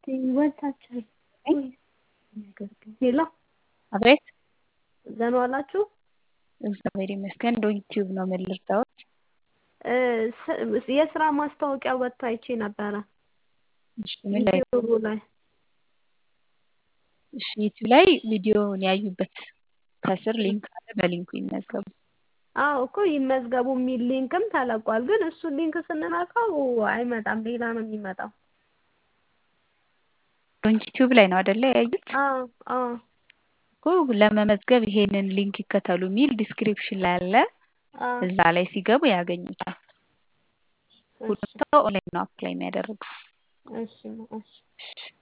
ወታቸው ሄሎ አቤት ደህና ዋላችሁ? እግዚአብሔር ይመስገን። ዩቲዩብ ነው ምን ልርዳዎት? የስራ ማስታወቂያ ወጥቶ አይቼ ነበረ እሺ ምን ላይ ዩቲዩቡ ላይ እሺ ዩቲዩብ ላይ ቪዲዮውን ያዩበት ከስር ሊንክ አለ። በሊንኩ ይመዝገቡ። አዎ እኮ ይመዝገቡ የሚል ሊንክም ተለቋል። ግን እሱን ሊንክ ስንነካው አይመጣም፣ ሌላ ነው የሚመጣው። ዩቲዩብ ላይ ነው አይደለ ያዩት? አዎ አዎ እኮ ለመመዝገብ ይሄንን ሊንክ ይከተሉ የሚል ዲስክሪፕሽን ላይ አለ። አዎ እዛ ላይ ሲገቡ ያገኙታል። ሁሉም ሰው ኦንላይን ነው አፕላይ የሚያደርገው። እሺ እሺ